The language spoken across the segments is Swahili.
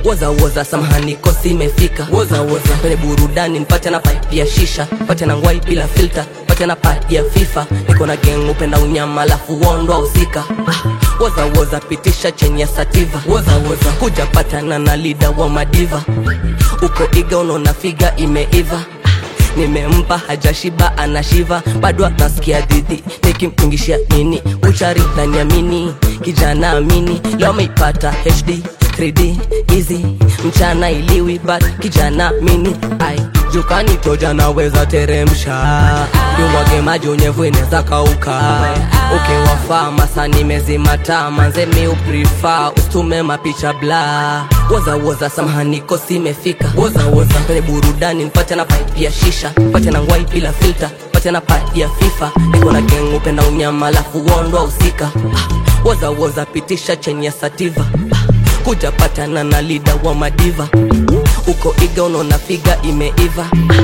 woza woza samahani kosi imefika woza woza kwenye burudani nipate na pipe ya shisha pate na ngwai bila filter pate na pad ya fifa niko na geng upenda unyama alafu wondwa usika ah, woza woza pitisha chenye sativa woza woza kuja patana na lida wa madiva uko iga unaona figa imeiva nimempa hajashiba anashiva bado anasikia dhidhi nikimpingishia nini uchari naniamini kijana amini leo ameipata hd 3d easy mchana iliwi but kijana mini ai jukani toja naweza teremsha yumwage maji unyevu inaweza kauka ukiwafaa masa nimezimata manze mi uprifa ustume mapicha bla woza woza samahani kosi imefika woza woza kwenye burudani nipate na pipe ya shisha pate na ngwai bila filter pate na pad ya fifa niko na geng upenda unyama alafu wondwa usika ah, woza woza pitisha chenye sativa ah, kuja patana na lida wa madiva uko iga unaona figa imeiva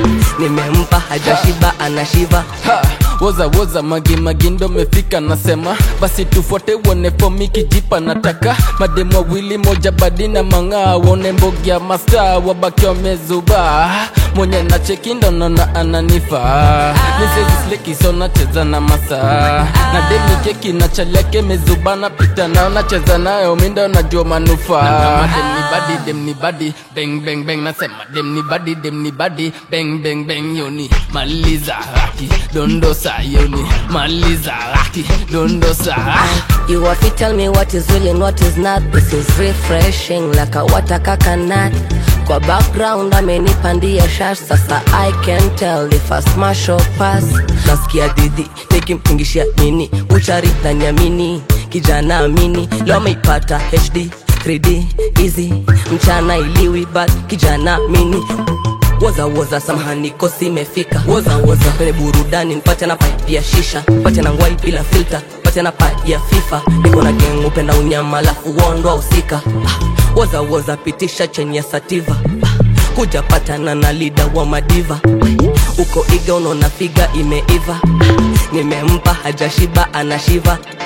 nimempa hajashiba anashiva Ha, woza woza magi magi ndo mefika nasema basi tufuate uone fomi kijipa nataka mademu wawili moja badi na mang'aa wone mbogi ya masta wabaki wamezuba mwenye na cheki ndo naona ananifa nisezislekisho nacheza na masaa na demi keki na chaleke mezubana pita nao nacheza nayo mindo najua manufaa demni badi demni badi beng beng beng nasema demni badi demni badi beng beng beng yoni maliza raki dondosa yoni maliza raki dondosa You have to tell me what is real and what is not This is refreshing like a water coconut Kwa background amenipandia shash Sasa I can tell if I smash or pass Nasikia didi nikimpingishia nini Uchari na nyamini kijana amini Leo ameipata HD 3D easy mchana iliwi but kijana mini woza woza samahani kosi imefika woza woza kwenye burudani nipate na pipe ya shisha pate na ngwai bila filter pate na pad ya fifa niko na geng upenda unyama alafu wondwa usika ah, woza woza pitisha chenye sativa ah, kuja patana na lida wa madiva uko iga unaona figa imeiva nimempa hajashiba anashiva